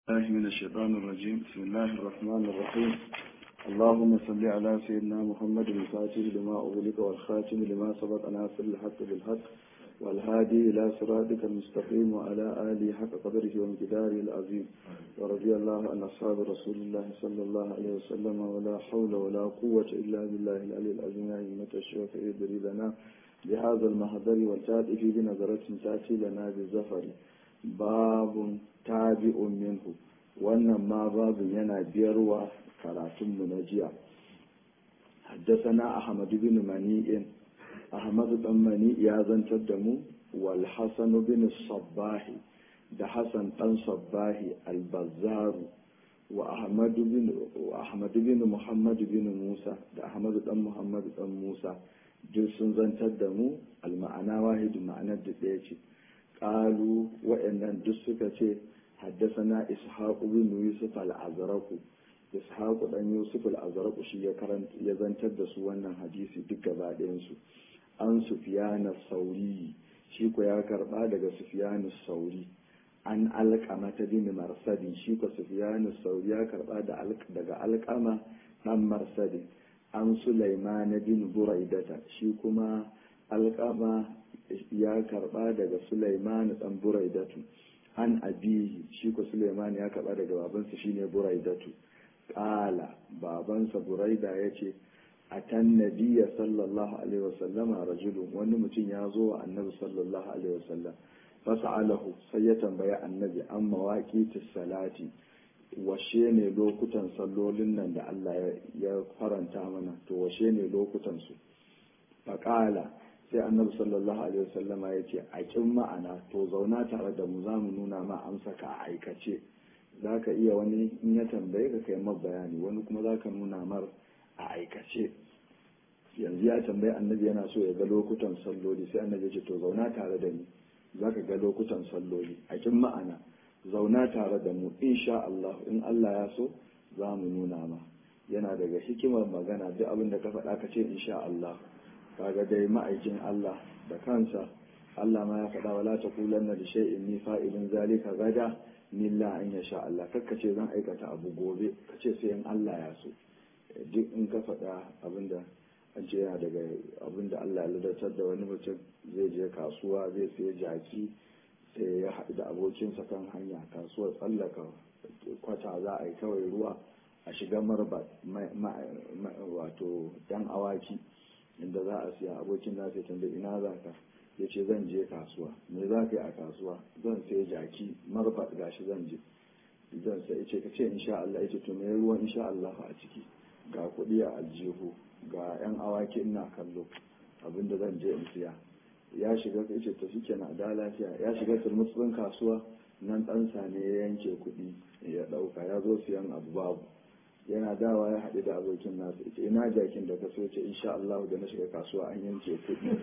الله من الشيطان الرجيم بسم الله الرحمن الرحيم اللهم صل على سيدنا محمد الفاتح لما أغلق والخاتم لما سبق ناصر الحق بالحق والهادي إلى صراطك المستقيم وعلى آله حق قدره وامتداره العظيم ورضي الله عن أصحاب رسول الله صلى الله عليه وسلم ولا حول ولا قوة إلا بالله العلي العظيم يا أئمة الشيخ ادري لنا بهذا المحضر والتاتي بنظرة تأتي لنا بالزفر باب tabi'un minhu wannan ma babu yana biyarwa karatunmu na jiya haddasana ahmad bin mani'in ahmad dan mani ya zantar da mu wal hasan bin sabbahi da hasan dan sabbahi al-bazzaru wa ahmad bin ahmad bin muhammad bin musa da ahmad dan muhammad dan musa duk sun zantar da mu al-ma'ana wahidu ma'anar da ɗaya ce ƙalu waɗannan duk suka ce حدثنا إسحاق بن يوسف الأزرق إسحاق بن يوسف الأزرق شي يكرنت يزنتر da su wannan hadisi duk gaba su an Sufyan sauri shi ko ya karba daga Sufyan sauri an alqama ta bin marsadi shi ko Sufyan sauri ya karba daga alqama dan marsadi an Sulaiman bin Buraidata shi kuma alqama ya karba daga Sulaiman dan Buraidatu an abihi shi ko Suleiman ya kaba daga babansa shine Buraidatu qala babansa Buraida yace atan nabiyya sallallahu alaihi wasallama rajulun wani mutum ya zo wa annabi sallallahu alaihi wasallam fas'alahu sai ya tambaya annabi an mawaqitis salati washe ne lokutan sallolin nan da Allah ya faranta mana to washe ne lokutan su faqala sai annabi sallallahu alaihi wasallama ya ce a kin ma'ana to zauna tare da mu za mu nuna ma amsa ka a aikace za ka iya wani in ya tambaye ka kai mar bayani wani kuma za ka nuna mar a aikace yanzu ya tambayi annabi yana so ya ga lokutan salloli sai annabi ya ce to zauna tare da ni za ka ga lokutan salloli a kin ma'ana zauna tare da mu insha Allah in Allah ya so za mu nuna ma yana daga hikimar magana duk abin da ka faɗa ka ce insha Allah kaga dai ma'aikin Allah da kansa Allah ma ya faɗa wala ta kulanna da shay'in ni fa'ilin zalika gada nilla an ya sha Allah kakka ce zan aikata abu gobe ka ce sai in Allah ya so duk in ka faɗa abinda an ce yana daga abinda Allah ya ladatar da wani mutum zai je kasuwa zai sai jaki sai ya haɗu da abokinsa kan hanya kasuwar tsallaka kwata za a yi kawai ruwa a shiga marba wato yan awaki inda za a siya abokin na sai tambayi ina za ka ya ce zan je kasuwa me za ka yi a kasuwa zan sai jaki marfa gashi zan je zan sai ce ka ce insha Allah ya ce to me ruwan insha Allah a ciki ga kuɗi a aljihu ga yan awaki ina kallo abinda zan je in siya ya shiga ya ce to shike na da lafiya ya shiga turmutsun kasuwa nan ɗansa ne ya yanke kuɗi ya ɗauka ya zo siyan abu babu yana dawa ya haɗu da abokin nasu ita ina jakin da ka so ce insha Allah da na shiga kasuwa an yanke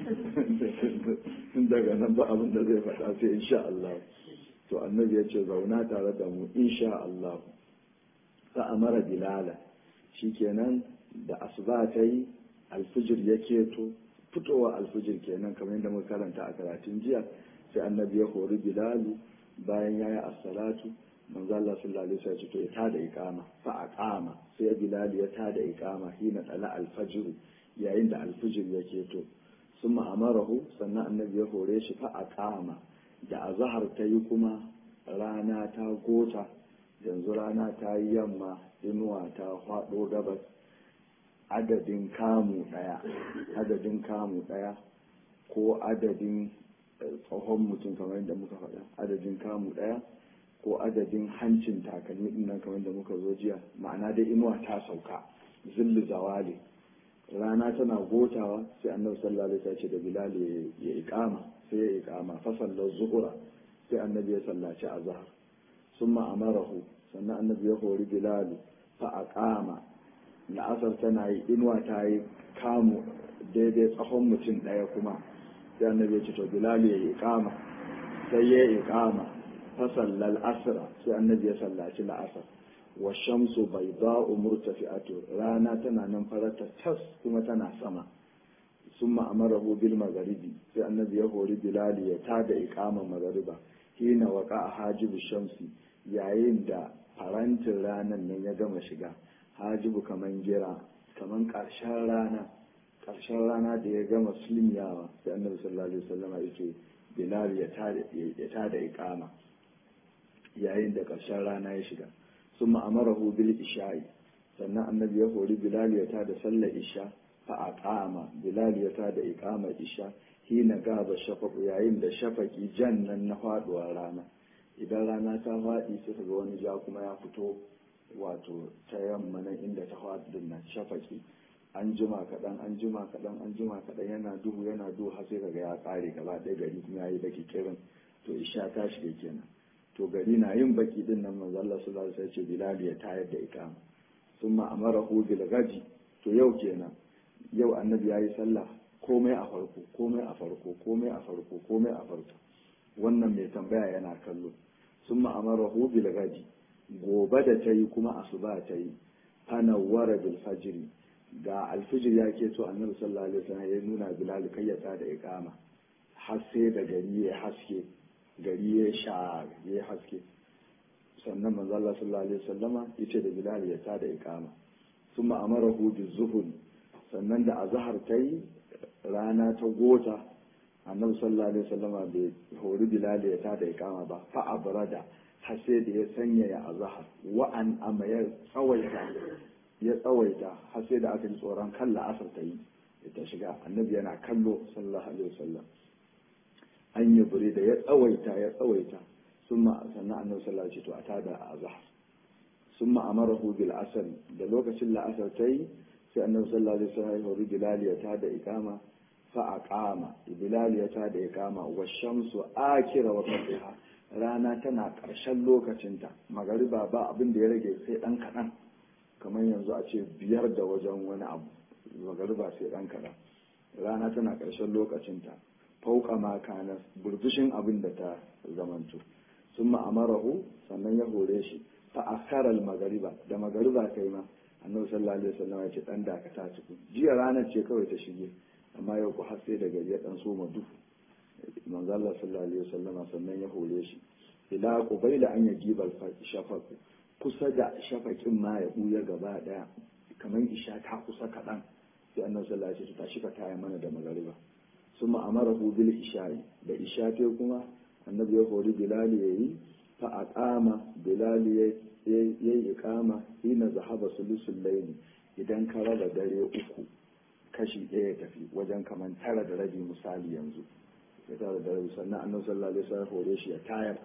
kuɗi daga nan ba abin da zai faɗa sai insha Allah to annabi ya ce zauna tare da mu insha Allah fa amara bilala shikenan da asuba ta yi alfijir ya keto fitowa alfijir kenan kamar yadda muka karanta a karatun jiya sai annabi ya hori bilalu bayan ya yi as-salatu manzo Allah sallallahu alaihi wasallam to ya tada iqama fa aqama sai Bilal ya tada iqama hina dala al-fajr yayin da al-fajr yake to summa amarahu sannan annabi ya hore shi fa aqama da azhar ta yi kuma rana ta gota yanzu rana ta yi yamma inuwa ta hwado gabas adadin kamu daya adadin kamu daya ko adadin tsohon mutum kamar yadda muka faɗa adadin kamu daya ko adadin hancin takalmi din nan kamar da muka zo jiya ma'ana dai inuwa ta sauka zillu zawali rana tana gotawa sai annabi sallallahu alaihi wasallam ce da bilal ya iqama sai ya iqama fa sallar zuhura sai annabi ya sallaci azhar summa amarahu sannan annabi ya hori bilal fa aqama la'asar tana yi inuwa ta yi kamu daidai tsahon mutum ɗaya kuma sai annabi ya ce to bilal ya iqama sai ya iqama fasallal asra sai annabi ya sallaci la'asar wa shamsu bai ba'u murtafi'atu rana tana nan farata tas kuma tana sama sun ma'amarahu bil magharibi sai annabi ya hori bilali ya tada iqaman magariba hina waqa hajibu shamsi yayin da farantin ranar nan ya gama shiga hajibu kaman gira kaman ƙarshen rana ƙarshen rana da ya gama sulmiyawa sai annabi sallallahu alaihi wasallama yake bilal ya tada iqama yayin da ƙarshen rana ya shiga sun ma'amarahu bil isha'i sannan annabi ya hori bilal ya tada sallar isha fa aqama bilal ya tada iqama isha hina gaba shafaqu yayin da shafaki jannan na faduwar rana idan rana ta faɗi sai ga wani ja kuma ya fito wato ta yamma nan inda ta faɗi din nan shafaki an jima kaɗan an jima kaɗan an jima kaɗan yana duhu yana duhu har sai kaga ya ƙare gaba ɗaya gari kuma ya yi baki kirin to isha ta shiga kenan to gari na yin baki din nan manzo Allah sallallahu alaihi wasallam ce Bilal ya tayar da ikama summa amarahu bil gadi to yau kenan yau annabi yayi sallah komai a farko komai a farko komai a farko komai a farko wannan mai tambaya yana kallo summa amarahu bil gadi gobe da ta yi kuma asuba ta yi fanawwara bil fajri ga alfijir ya ke to annabi sallallahu alaihi wasallam ya nuna bilal kai ya da iqama har sai da gari ya haske gari ya sha ya haske sannan manzo Allah sallallahu alaihi wasallama yace da bilal ya tada iqama thumma amarahu bi zuhur sannan da azhar tai rana ta gota annabi sallallahu alaihi wasallama bai hori bilal ya tada iqama ba fa abrada har sai da ya sanya ya azhar wa an amayar tsawaita ya tsawaita har sai da aka ji tsoron kan la'asar ta yi ta shiga annabi yana kallo sallallahu alaihi wasallam an yi bure da ya tsawaita ya tsawaita summa sannan annabi sallallahu alaihi to a tada a azhar summa amarahu bil asr da lokacin la'asar ta yi sai annabi sallallahu alaihi wasallam ya hori bilal ya tada iqama fa aqama bilal ya tada iqama wa shamsu akira wa fatiha rana tana ƙarshen lokacinta magariba ba abin da ya rage sai ɗan kaɗan kamar yanzu a ce biyar da wajen wani abu magariba sai ɗan kaɗan rana tana ƙarshen lokacinta fauka ma kana burbushin abin da ta zamanto sun ma'amarahu sannan ya hore shi fa akaral magariba da magariba kai ma annabi sallallahu alaihi wasallam ya ce dan dakata cikin jiya ranar ce kawai ta shige amma yau ku har sai da gari ya dan soma duhu manzo Allah sallallahu alaihi wasallama sannan ya hore shi ila qubaila an yajibal shafaq kusa da shafakin ma ya buya gaba daya kamar isha ta kusa kadan sai annabi sallallahu alaihi wasallam tashi ka taya mana da magariba summa amarahu bil isha'i da isha ta kuma annabi ya hori bilal yayi fa aqama bilal yayi iqama hina zahaba sulusul layli idan ka raba dare uku kashi ɗaya tafi wajen kaman tara da rabi misali yanzu ya tara da rabi sannan annabi sallallahu alaihi wasallam hore shi ya tayar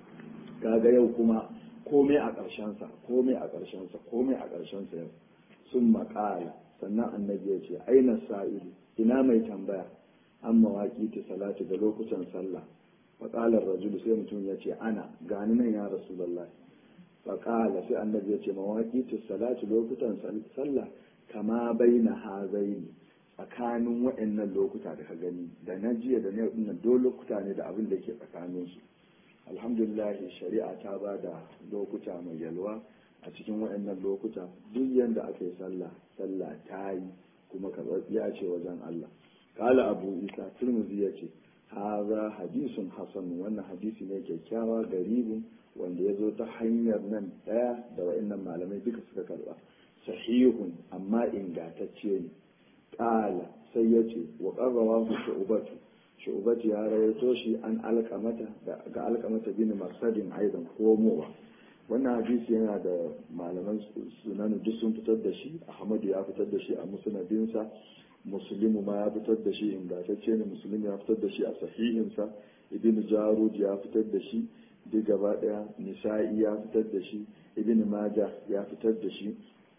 kaga yau kuma komai a ƙarshensa komai a ƙarshensa komai a ƙarshensa yau sun maƙala sannan annabi ya ce aina sa'ilu ina mai tambaya an mawaƙi ta salati da lokutan sallah faƙalar rajulu sai mutum ya ce ana gani nan ya rasulallah faƙala sai annabi ya ce mawaƙi ta salati lokutan sallah kama bai na hazaini tsakanin waɗannan lokuta da ka gani da na jiya da na yau do lokuta ne da abin da ke tsakaninsu alhamdulillah shari'a ta ba da lokuta mai yalwa a cikin waɗannan lokuta duk yadda aka yi sallah sallah ta yi kuma karɓaɓɓiya ce wajen Allah kala abu isa turmuzi ya ce haza hadisun hasan wannan hadisi ne kyakkyawa garibin wanda ya zo ta hanyar nan ɗaya da waɗannan malamai duka suka karɓa sahihun amma ingantacce ne kala sai ya ce wa ƙarrawa ku shu'ubatu shu'ubatu ya rawaito shi an alƙamata ga alƙamata bin masadin aidan komowa wannan hadisi yana da malaman sunan duk sun fitar da shi ahmadu ya fitar da shi a musnadinsa muslimu ma ya fitar da shi ingantacce ne muslim ya fitar da shi a sahihinsa ibn jarud ya fitar da shi duk gaba daya nisa'i ya fitar da shi ibn majah ya fitar da shi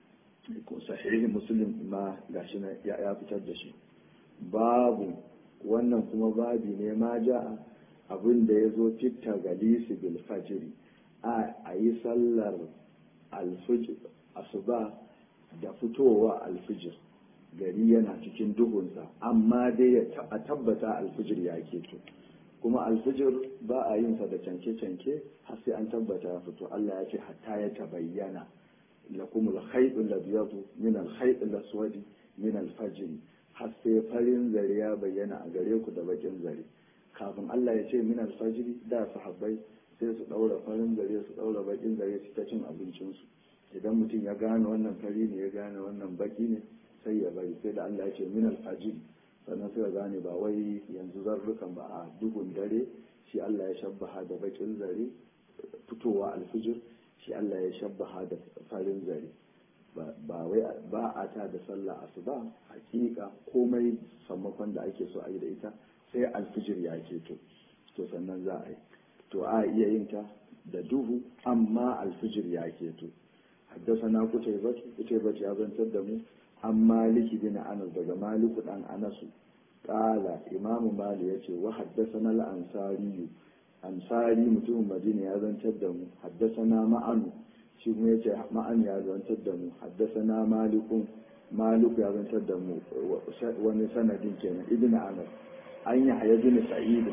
sahihin muslim ma gashi ya fitar da shi babu wannan kuma babi ne ma ja'a abin da ya zo fitta galisi bil fajiri a yi sallar alfijir asuba da fitowa alfijir gari yana cikin duhunsa amma dai a tabbata alfijir ya keto kuma alfijir ba a yin sa da canke-canke har sai an tabbata ya fito Allah ya ce hatta ya tabayyana lakum al-khayt al-abyad min al-khayt al-aswad min al-fajr har sai farin zare ya bayyana a gare ku da bakin zare kafin Allah ya ce min al-fajr da sahabbai sai su ɗaura farin zare su ɗaura bakin zare su ta cin abincinsu idan mutum ya gane wannan fari ne ya gane wannan baki ne sai ya bari sai da Allah ya ce min alfajir sannan sai ya gane ba wai yanzu zarrukan ba a duhun dare shi Allah ya shabbaha da bakin zare fitowa alfijir shi Allah ya shabbaha da farin zare ba wai ba a ta da sallah asuba hakika komai sammakon da ake so a yi da ita sai alfijir ya keto to sannan za a yi to a iya yin ta da duhu amma alfijir ya keto haddasana kutaibat kutaibat ya zantar da mu an maliki bin anas daga maliku dan anasu qala imamu mali yace wa haddasana al-ansari ansari mutumin madina ya zantar da mu haddasana ma'anu shi kuma yace ma'an ya zantar da mu haddasana malikun maliku ya zantar da mu wani sanadin kenan ibn anas an yi haya bin sa'id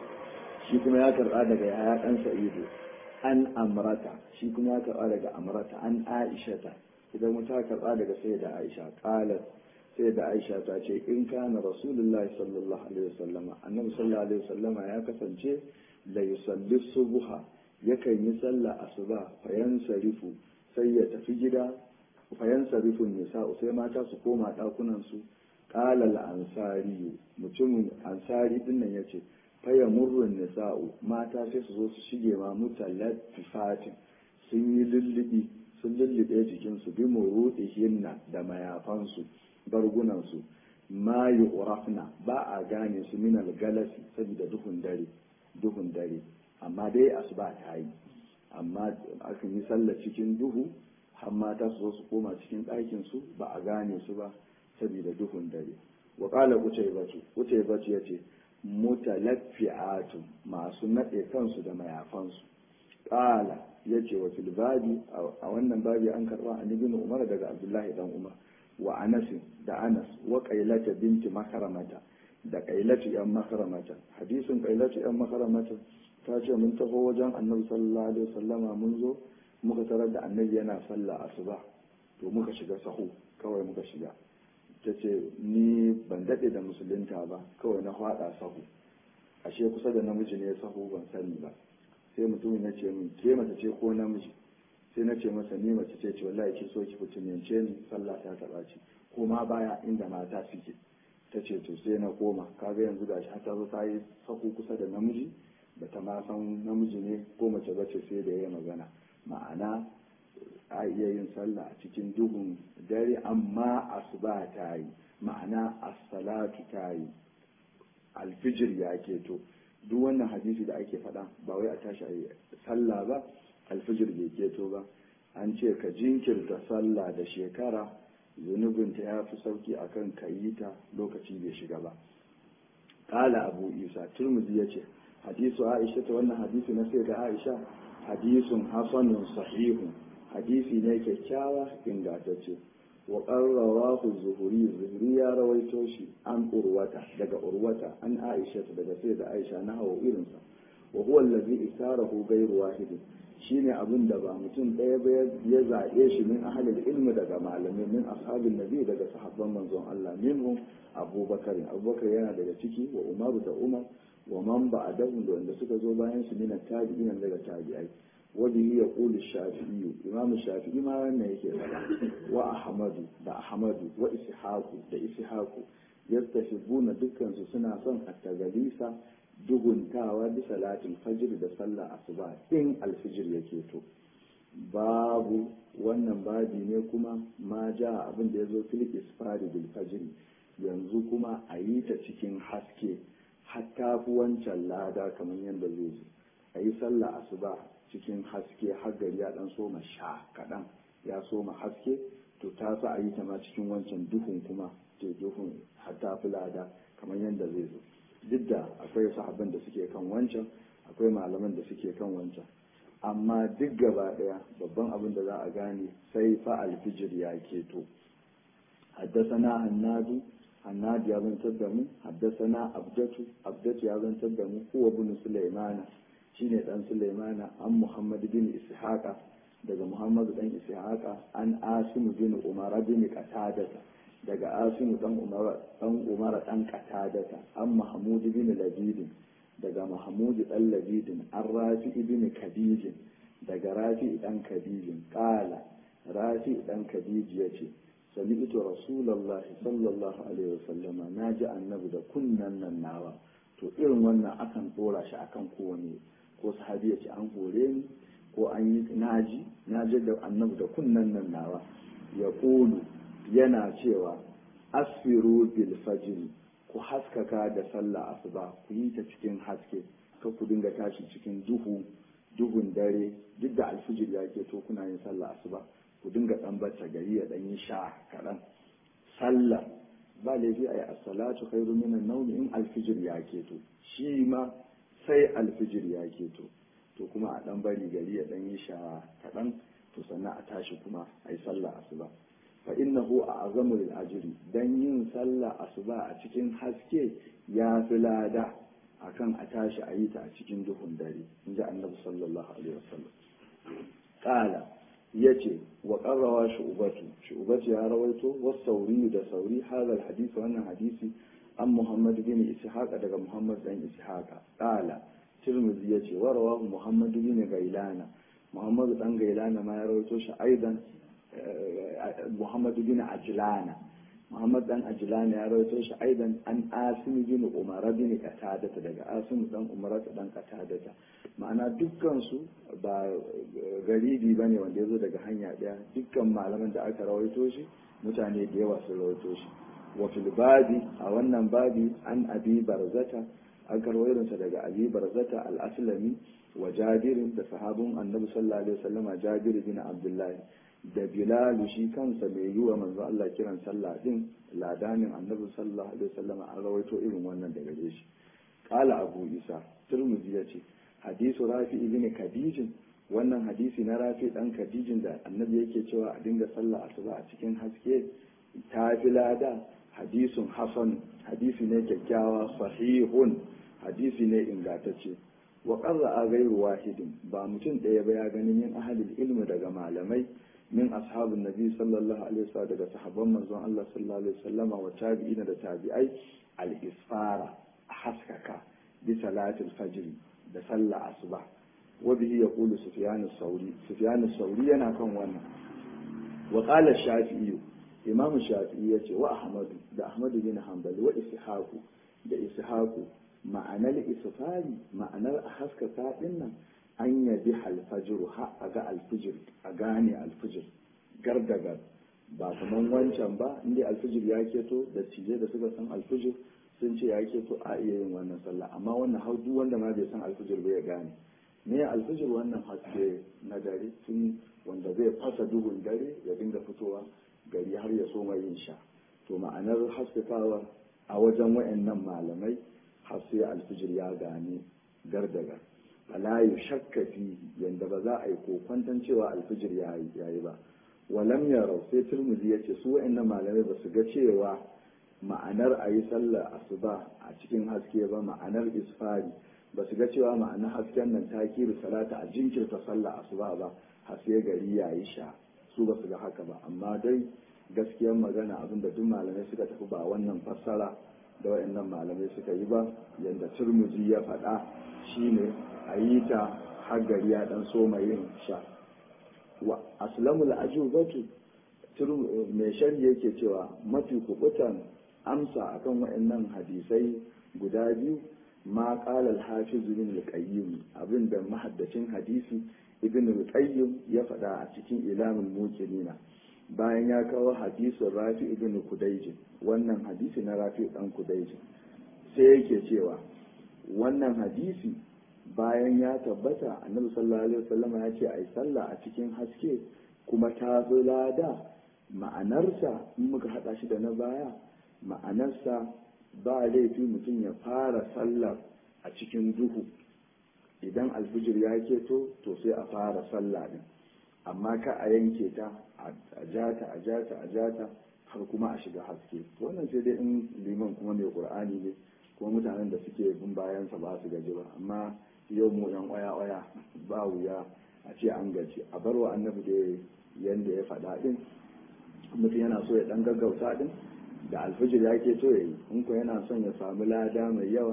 shi kuma ya karba daga yaya dan sa'idu an amrata shi kuma ya karba daga amrata an aishata idan mutum karba daga sai da aisha qalat sai da aisha ta ce in kana rasulullahi sallallahu alaihi wasallama annabi sallallahu alaihi wasallama ya kasance la yusalli subha yakan yi sallah asuba fayan sarifu sai ya tafi gida fayan sarifun nisa'u sai mata su koma dakunan su qala al-ansari mutumin ansari din nan yace faya murrun nisa'u mata sai su zo su shige ma mutalattifatin sun yi lullubi sun lullube jikinsu bi murudihinna da mayafansu bargunansu ma yu'rafna ba a gane su min galasi saboda duhun dare duhun dare amma dai asuba ta yi amma akan yi sallah cikin duhu har mata su zo su koma cikin ɗakin su ba a gane su ba saboda duhun dare wa qala utaybatu utaybatu yace mutalaffi'atu masu nade kansu da mayafansu qala yace wa fil babi a wannan babi an karba an ibn umar daga abdullahi dan umar wa anas da anas wa qailata binti makaramata da qailatu yan makaramata hadisin qailatu yan makaramata ta ce mun taho wajen annabi sallallahu alaihi wasallama mun zo muka tarar da annabi yana sallah asuba to muka shiga sahu kawai muka shiga ta ce ni ban daɗe da musulunta ba kawai na faɗa sahu ashe kusa da namiji ne sahu ban sani ba sai mutumin ya ce min ke mace ce ko namiji sai na ce masa ni mace ce ce wallahi ki so ki fitinance ni sallah ta taɓa ci ko ma baya inda mata suke ta ce to sai na koma kaga yanzu gashi har ta zo ta yi sahu kusa da namiji ba ta ma san namiji ne ko mace bace sai da ya magana ma'ana a iya yin sallah a cikin duhun dare amma asuba ta yi ma'ana as-salatu ta yi alfijir ya keto duk wannan hadisi da ake faɗa ba wai a tashi a yi sallah ba alfijir bai keto ba an ce ka jinkirta sallah da shekara zunubinta ya fi sauki akan ka yi ta lokaci bai shiga ba kala abu isa turmuzi ya ce hadisu aisha ta wannan hadisi na sai da aisha hadisun hasanun sahihun hadisi ne kyakkyawa ingantacce wa qarrawahu zuhuri zuhuri ya rawaito shi an urwata daga urwata an aisha daga sai da aisha na hawa irinsa wa huwa allazi isarahu ghayru wahidin shine abin da ba mutum ɗaya ba ya zaɓe shi min ahalil ilmi daga malamai min ashabin nabi daga sahabban manzon Allah minhum abubakar abubakar yana daga ciki wa umaru da umar wa man ba'dahu da wanda suka zo bayan su min tabi'in daga tabi'ai wa bihi yaqulu shafi'i imam shafi'i ma wannan yake faɗa wa ahmadu da ahmadu wa ishaqu da ishaqu yastashibuna dukkan su suna son at-tagalisa duguntawa bi salatul fajr da sallah asuba in alfijir yake to babu wannan babi ne kuma ma ja abin da ya zo fil isfari bil fajr yanzu kuma a yi ta cikin haske hatta fi wancan lada kamar yadda zai zo a yi sallah asuba cikin haske har gari ya dan soma sha kaɗan ya soma haske to ta sa a yi ta ma cikin wancan duhun kuma to duhun hatta fi lada kamar yadda zai zo duk da akwai sahabban da suke kan wancan akwai malaman da suke kan wancan amma duk gaba daya babban abin da za a gane sai fa alfijir ya keto haddasana hannadu hannadu ya zantar da mu haddasana abdatu abdatu ya zantar da mu huwa bin sulaimana shine dan sulaimana an muhammad bin ishaqa daga muhammad dan ishaqa an asim bin umara bin qatadata daga asimu dan umara dan umara dan qatadata an mahmud bin labid daga mahmud dan labidin an rafi ibn kadijin daga rafi dan kadijin qala rafi dan kadiji yace sami'tu rasulullahi sallallahu alaihi wasallama naji annabi da kunnan nan nawa to irin wannan akan dora shi akan kowane ko sahabi ya ce an hore ni ko an yi naji naji da annabi da kunnan nan nawa ya kulu yana cewa asfiru bil fajr ku haskaka da sallah asuba ku yi ta cikin haske ka ku dinga tashi cikin duhu duhun dare duk da alfijir ya ke to kuna yin sallah asuba ku dinga dan bata gari ya dan yi sha kaɗan sallah ba laifi a yi as-salatu khairu minan nawm in alfijir ya ke to shi ma sai alfijir ya ke to to kuma a dan bari gari ya dan yi sha kaɗan to sannan a tashi kuma a yi sallah asuba fa innahu a azamu lil ajri dan yin sallah asuba a cikin haske ya fi lada akan a tashi a yi ta a cikin duhun dare in ji annabi sallallahu alaihi wasallam qala yace wa qarrawa shu'batu shu'batu ya rawaito was sauri da sauri hadal hadisi wannan hadisi an muhammad bin ishaq daga muhammad dan ishaq qala tirmidhi yace wa rawahu muhammad bin gailana muhammad dan gailana ma ya rawaito shi aidan muhammad bin ajlana muhammad dan ajlana ya rawaito shi aidan an asim bin umar bin qatadata daga asim dan umar dan qatadata ma'ana dukkan su ba garibi bane wanda yazo daga hanya daya dukkan malaman da aka rawaito shi mutane da yawa sun rawaito shi wa fil babi a wannan babi an abi barzata an karwayo daga abi barzata al-aslami wa jabirin da sahabun annabi sallallahu alaihi wasallama jabir bin abdullahi da bilal shi kansa mai yi wa manzo Allah kiran sallah din ladanin annabi sallallahu alaihi wasallama an rawaito irin wannan daga gare shi qala abu isa turmuzi yace hadisu rafi ibn kadijin wannan hadisi na rafi dan kadijin da annabi yake cewa a dinga sallah asuba a cikin haske ta fi lada hadisun hasan hadisi ne kyakkyawa sahihun hadisi ne ingantacce wa qarra a gairu wahidin ba mutum ɗaya ba ya ganin yin ahalil ilmi daga malamai min ashabin nabi sallallahu alaihi wasallam daga sahabban manzon Allah sallallahu alaihi wasallama wa tabi'ina da tabi'ai al-isfara haskaka bi salatil fajr da sallah asuba wa bihi yaqulu sufyan as-sauri sufyan as-sauri yana kan wannan wa qala shafi'i imam shafi'i yace wa ahmadu da ahmadu bin hanbali wa ishaqu da ishaqu ma'anar isfari ma'anar a haskaka din nan an yabi alfajiru ha a ga alfijir a gane alfijir gardagar ba kaman wancan ba inda alfijir ya keto da cije da suka san alfijir sun ce ya keto a iya yin wannan sallah amma wannan har duk wanda ma bai san alfijir ba ya gane me alfijir wannan haske na dare tun wanda zai fasa duhun dare ya dinga fitowa gari har ya soma yin sha to ma'anar haskakawa a wajen wayannan malamai har sai alfijir ya gane gardagar ala yi shakka fi yanda ba za a yi kokwantan cewa alfijir ya yi ba walam yarau sai turmuzi ya ce su wa'annan malamai ba su ga cewa ma'anar a yi sallar asuba a cikin haske ba ma'anar isfari ba su ga cewa ma'anar hasken nan ta kiri salata a jinkirta sallar asuba ba har sai gari ya yi sha su ba su ga haka ba amma dai gaskiyar magana abinda duk malamai suka tafi ba wannan fassara da wayannan malamai suka yi ba yadda turmuzi ya faɗa shine a yi ta har gari ya dan soma yin sha wa aslamul ajubatu mai shari yake cewa mafi kubutan amsa akan wayannan hadisai guda biyu ma qala al-hafiz ibn al-qayyim abinda mahaddacin hadisi ibn al-qayyim ya faɗa a cikin ilamul muqinina bayan ya kawo hadisin rafi ibn kudaijin wannan hadisi na rafi dan kudaijin sai yake cewa wannan hadisi bayan ya tabbata annabi sallallahu alaihi wasallam ya ce ai sallah a cikin haske kuma ta zo lada ma'anarsa in muka hada shi da na baya ma'anarsa ba laifi mutum ya fara sallar a cikin duhu idan alfijir ya keto to sai a fara sallah din amma ka a yanke ta a jata a jata a jata har kuma a shiga haske wannan sai dai in liman kuma mai qur'ani ne kuma mutanen da suke bin bayansa ba su gaji ba amma yau mu yan waya waya ba wuya a ce an gaji a bar wa annabi da yanda ya faɗa din mutum yana so ya dan gaggauta din da alfijir ya ke so ya yi in ko yana son ya samu lada mai yawa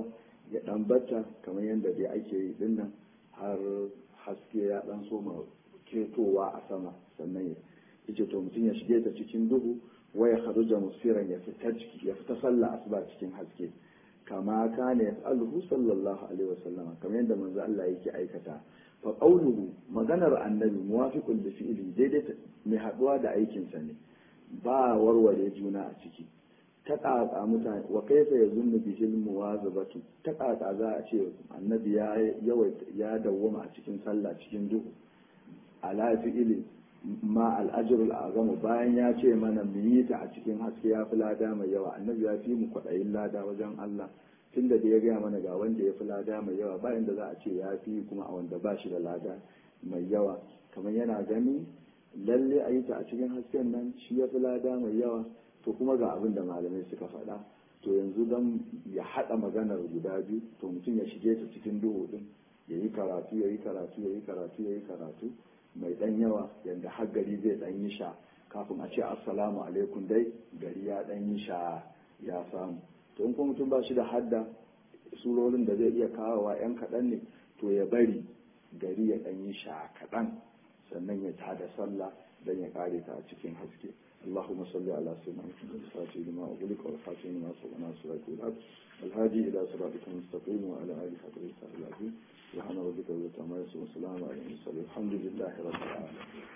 ya dan batta kamar yadda dai ake yi dinnan har haske ya dan soma ketowa a sama sannan ya yace to mutum ya shige ta cikin duhu waya kharuja musiran ya fita ciki ya fita sallah asuba cikin haske kama kana yas'aluhu sallallahu alaihi wasallam kamar yadda manzo Allah yake aikata fa qawluhu maganar annabi muwafiqun li fi'li daidai mai haduwa da aikin sa ne ba warware juna a ciki ta ƙaƙa mutane wa kaifa ya zunnu bihil muwazabatu ta ƙaƙa za a ce annabi ya yawaita ya dawwama a cikin sallah cikin duhu ala fi'ili ma al'ajrul azamu bayan ya ce mana mu yi ta a cikin haske ya fi lada mai yawa annabi ya fi mu kwaɗayin lada wajen Allah tunda da ya gaya mana ga wanda ya fi lada mai yawa bayan da za a ce ya fi kuma a wanda ba shi da lada mai yawa kamar yana gani lalle a yi ta a cikin hasken nan shi ya fi lada mai yawa to kuma ga abin da malamai suka faɗa to yanzu don ya haɗa maganar guda biyu to mutum ya shige ta cikin duhu ɗin ya yi karatu ya yi karatu ya yi karatu ya yi karatu mai ɗan yawa yadda har gari zai ɗan yi sha kafin a ce assalamu alaikum dai gari ya ɗan yi sha ya samu to in kuma mutum ba shi da hadda surorin da zai iya kawowa yan kaɗan ne to ya bari gari ya ɗan yi sha kaɗan sannan ya tada sallah don ya kare ta a cikin haske اللهم صل على سيدنا محمد الفاتح لما أغلق والخاتم لما سبق ناصر الحق الهادي إلى صراطك المستقيم وعلى آله حق العظيم سبحان ربك رب العزة عما يصفون وسلام على المرسلين الحمد لله رب العالمين